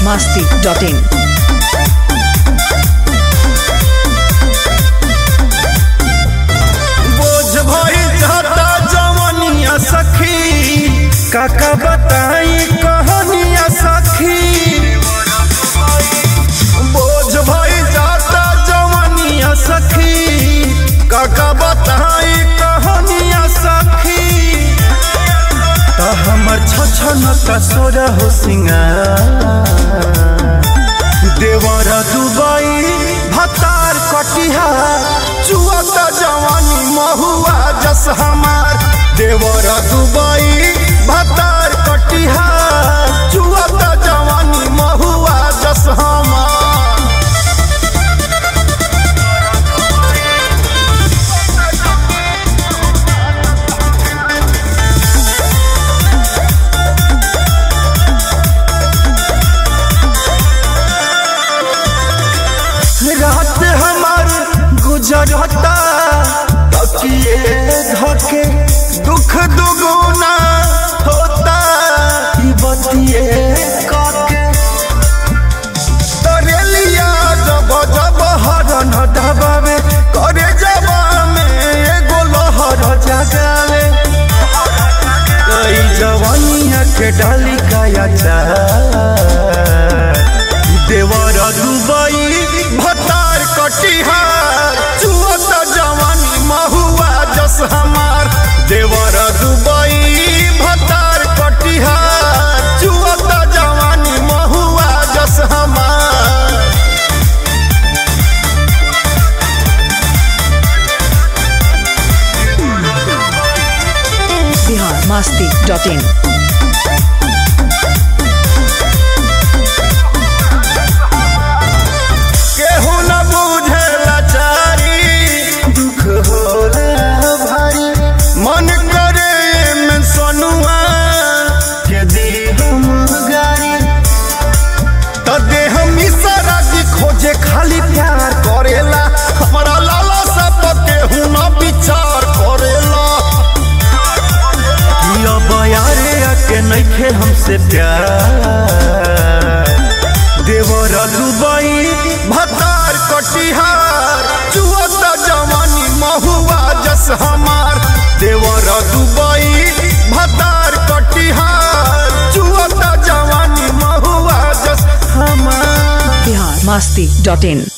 masti.in. बोझ भइल जाता जवनिया सखी काका बताई कहानिया सखी बोझ भइल जाता जवनिया सखी काका बताई कहानिया सखी त हमर छछन कसोर हो सिंगार देवर दुबई भतार कटिहार चुअत जवानी महुआ जस हमार देवर दुबई भतार कटिहार चुअत जवानी महुआ जस हमार रात हमार गुजरता तकिए धके दुख दुगुना होता ई बतिए काके तरेलिया जब जब हरन दबावे करे जबा में एगो लहर जगावे कई जवानिया के डाली काया चार देवर दुबई भतार कटिहार चुअत जवानी महुआ जस हमार देवर दुबई भतार कटिहार चुअत जवानी महुआ जस हमार Bihar masti.in. केहू न बुझे लाचारी दुख होला भारी मन करे में सनुआ के दी हम गारी त देह मिसरा की खोजे खाली प्यार करेला हमारा लाला सब केहू न विचार करेला किया बयारे आके नइखे हमसे प्यार देवर दुबई भतार कटिहार चुअत जवानी महुआ जस हमार देवर दुबई भतार कटिहार चुअत जवानी महुआ जस हमार Bihar masti.in.